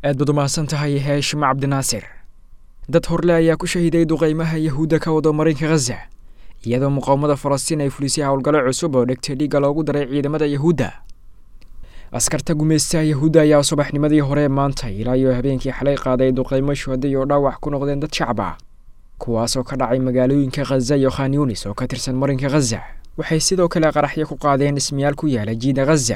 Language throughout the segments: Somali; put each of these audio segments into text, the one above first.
aad baad u mahadsan tahay heeshim cabdinaasir dad horle ayaa ku shahiday duqaymaha yahuudda ka wado marinka khaza iyadoo muqaawamada falastiin ay fulisay howlgallo cusub oo dhegta dhiigga loogu daray ciidamada yahuudda askarta gumaystaha yahuudda ayaa subaxnimadii hore maanta ilaa iyo habeenkii xalay qaaday duqaymo shuhaday oo dhaawac ku noqdeen dad shacab ah kuwaasoo ka dhacay magaalooyinka khaza iyo khan yunis oo ka tirsan marinka khaza waxay sidoo kale qaraxyo ku qaadeen dhismayaal ku yaala jiida khaza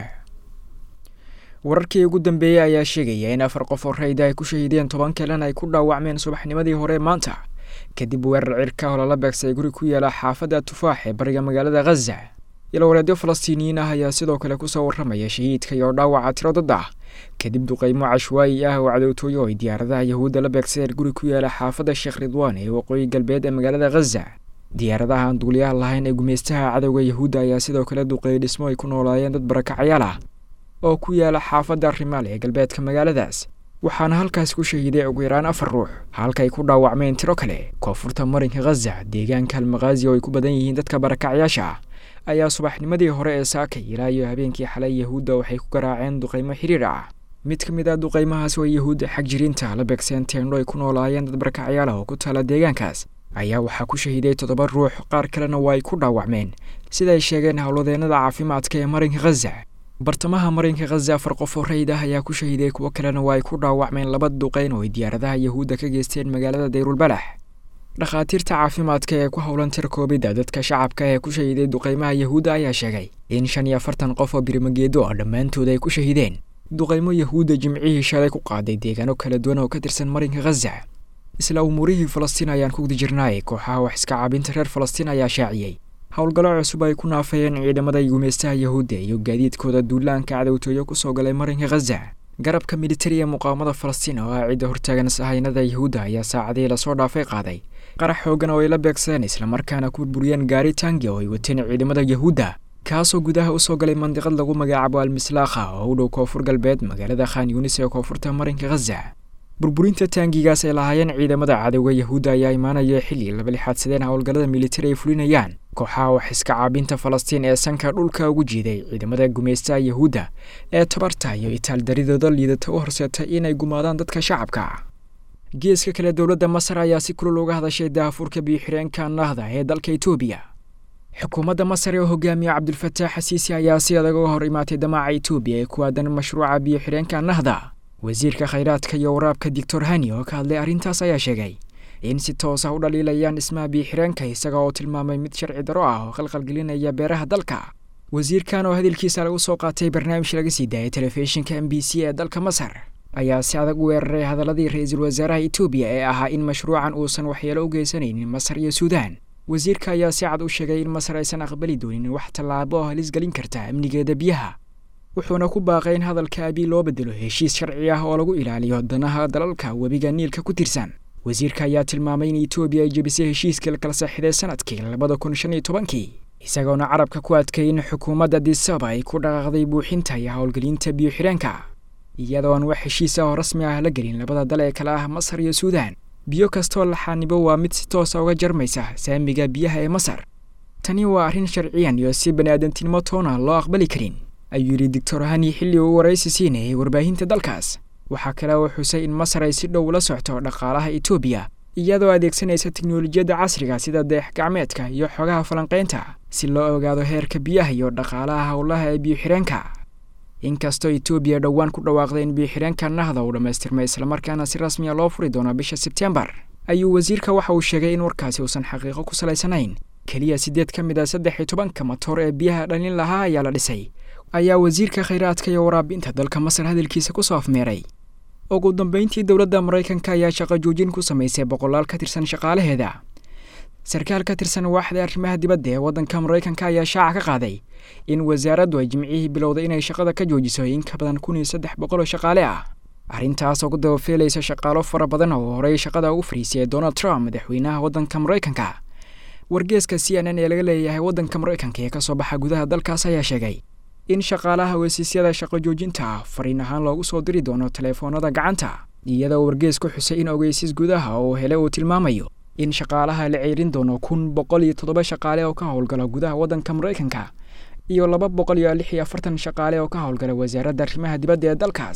wararkii ugu dambeeyey ayaa sheegaya in afar qof oo rayda ay ku shahiideen toban kalena ay ku dhaawacmeen subaxnimadii hore maanta kadib weerar cirka oo lala beegsay guri ku yaala xaafadda tufaax ee bariga magaalada khaza ilowaleedyo falastiiniyiin ah ayaa sidoo kale kusoo warramaya shahiidka iyo dhaawaca tiro dad ah kadib duqaymo cashwaayi ah oo cadowtooyo ay diyaaradaha yahuudda la beegsadeen guri ku yaala xaafadda sheekh ridwaan ee waqooyi galbeed ee magaalada khaza diyaaradaha aan duuliyaha lahayn ee gumaystaha cadowga yahuudda ayaa sidoo kale duqeeyey dhismo ay ku noolaayeen dad barakacayaal ah oo ku yaala xaafadda rimaal ee galbeedka magaaladaas waxaana halkaas ku shahiiday ugu yaraan afar ruux halkaay ku dhaawacmeen tiro kale koonfurta marinka khaza deegaanka almakhazi oo ay ku badan yihiin dadka barakacyaasha ah ayaa subaxnimadii hore ee saakay ilaa iyo habeenkii xalay yahuudda waxay ku garaaceen duqaymo xiriir ah mid ka mid ah duqaymahaas oo yahuudda xag jiriinta la beegseen teendho ay ku noolaayeen dad barakacyaal ah oo ku taala deegaankaas ayaa waxaa ku shahiiday toddoba ruux qaar kalena waa ay ku dhaawacmeen sida ay sheegeen howladeennada caafimaadka ee marinka khaza bartamaha marinka khaza afar qof oo rayd ah ayaa ku shahiiday kuwo kalena waa ay ku dhaawacmeen laba duqayn oo ay diyaaradaha yahuudda ka geysteen magaalada dayrulbalax dhakhaatiirta caafimaadka ee ku howlan tirkoobidda dadka shacabka ee ku shahiiday duqaymaha yahuudda ayaa sheegay in shan iyo afartan qof oo birimageedo ah dhammaantood ay ku shahiideen duqaymo yahuudda jimcihii shalay ku qaaday deegaano kala duwan oo ka tirsan marinka khaza isla umuurihii falastiin ayaan ku guda jirnaay kooxaha wax iska caabinta reer falastiin ayaa shaaciyey howlgallo cusub ay ku naafayeen ciidamada gumaystaha yahuudda iyo gaadiidkooda duulaanka cadowtooyo kusoo galay marinka khaza garabka militari ee muqaawamada falastiin oo ah cidda hortaagan sahaynada yahuudda ayaa saacadii lasoo dhaafay qaaday qarax xoogan oo ay la beegsadeen islamarkaana ku burburiyeen gaari tangi oo ay wateen ciidamada yahuudda kaasoo gudaha usoo galay mandiqad lagu magacaabo almislaakha oo u dhow koonfur galbeed magaalada khan yunis ee koonfurta marinka khaza burburinta taangigaas ay lahaayeen ciidamada cadowga yahuudda ayaa imaanaya xilli laba lixaadsadeen howlgallada militari ay fulinayaan kooxaha wax iska caabinta falastiin ee sanka dhulka ugu jiiday ciidamada gumaystaha yahuudda ee tabarta iyo itaaldaridooda liidata u horseetay inay gumaadaan dadka shacabka geeska kale dowladda masar ayaa si kulul uga hadashay daahafurka biyo-xireenka nahda ee dalka etoobiya xukuumadda masar ee hogaamiya cabdulfataax xasiisi ayaa si adag uga hor imaatay damaaca etoobiya ee ku aadan mashruuca biyo-xireenka nahda wasiirka khayraadka iyo waraabka doctor hani oo ka hadlay arrintaas ayaa sheegay in si toos ah u dhaliilayaan dhismaha biyo-xireenka isaga oo tilmaamay mid sharci daro ah oo khalkhalgelinaya beeraha dalka wasiirkan oo hadalkiisa lagu soo qaatay barnaamij laga sii daayay telefishinka m b c ee dalka masar ayaa si adag u weeraray hadaladii ra-iisul wasaaraha etoobiya ee ahaa in mashruucan uusan waxyeelo u geysanaynin masar iyo suudaan wasiirka ayaa si cad u sheegay in masar aysan aqbali doonin wax tallaabo oo halis gelin karta amnigeeda biyaha wuxuuna ku baaqay in hadalka abii loo bedelo heshiis sharci ah oo lagu ilaaliyo danaha dalalka webiga niilka ku tirsan wasiirka ayaa tilmaamay in etoobiya ay jebisay heshiiskii la kala saxiday sanadkii labada kun shan iyo tobankii isagoona carabka ku adkay in xukuumadda disaba ay ku dhaqaaqday buuxinta iyo howlgelinta biyo-xireenka iyadoo aan wax heshiis ah oo rasmi ah la gelin labada dal ee kale ah masar iyo suudaan biyo kastoo laxaanibo waa mid si toosa uga jarmaysa saamiga biyaha ee masar tani waa arrin sharciyan iyo si bani-aadantinimo toona loo aqbali karin ayuu yidhi doctor hani xilli uu waraysi siinayay warbaahinta dalkaas waxaa kale oo xusay in masar ay si dhow la socto dhaqaalaha etoobiya iyadoo adeegsanaysa teknolojiyadda casriga sida deex gacmeedka iyo xogaha falanqaynta si loo ogaado heerka biyaha iyo dhaqaalaha howlaha ee biyo-xireenka inkastoo etoobiya dhowaan ku dhawaaqday in biyo-xireenka nahda uu dhammaystirmay islamarkaana si rasmiya loo furi doono bisha sebtembar ayuu wasiirka waxa uu sheegay in warkaasi uusan xaqiiqo ku salaysanayn keliya siddeed ka mid a saddex iyo tobanka matoor ee biyaha dhalin lahaa ayaa la dhisay ayaa wasiirka khayraadka iyo waraabinta dalka masar hadalkiisa ku soo afmeeray ugu dambeyntii dowladda maraykanka ayaa shaqo joojin ku samaysay boqolaal ka tirsan shaqaalaheeda sarkaal ka tirsan waaxda arrimaha dibadda ee waddanka maraykanka ayaa shaaca ka qaaday in wasaaraddu ay jimcihii bilowday inay shaqada ka joojiso in ka badan kun iyo saddex boqol oo shaqaale ah arrintaas oo ku dabafeelaysa shaqaalo fara badan oo horey shaqada ugu fariisiyay donald trump madaxweynaha waddanka maraykanka wargeeska c n n ee laga leeyahay waddanka maraykanka ee ka soo baxa gudaha dalkaas ayaa sheegay in shaqaalaha wasiisyada shaqo joojinta ah fariin ahaan loogu soo diri doono teleefoonada gacanta iyadoo wargees ku xusay in ogeysiis gudaha oo hele uu tilmaamayo in shaqaalaha la ceerin doono kun boqol iyo toddoba shaqaale oo ka howlgala gudaha waddanka maraykanka iyo laba boqol iyo lix iyo afartan shaqaale oo ka howlgala wasaaradda arrimaha dibadda ee dalkaas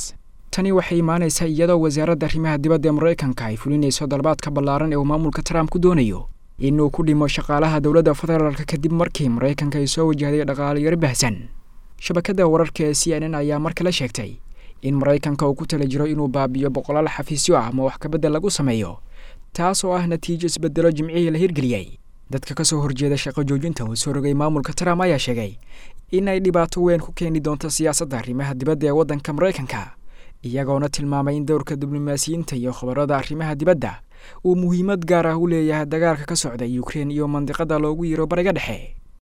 tani waxay imaanaysaa iyadoo wasaaradda arrimaha dibadda ee maraykanka ay fulinayso dalbaadka ballaaran ee uu maamulka trump ku doonayo inuu ku dhimo shaqaalaha dowladda federaalka kadib markii maraykanka ay soo wajahday dhaqaaliyaro bahsan shabakadda wararka ee c n n ayaa mar kale sheegtay in maraykanka uu ku tala jiro inuu baabiyo boqolaal xafiisyo ah ama wax kabeddel lagu sameeyo taas oo ah natiijo isbedelo jimcihii la hirgeliyey dadka ka soo horjeeda shaqo joojinta uu soo rogay maamulka trump ayaa sheegay in ay dhibaato weyn ku keeni doonto siyaasadda arrimaha dibadda ee waddanka maraykanka iyagoona tilmaamay in dowrka diblomaasiyiinta iyo khabarada arrimaha dibadda uu muhiimad gaar ah u leeyahay dagaalka ka socda ukrein iyo mandiqada loogu yiro bariga dhexe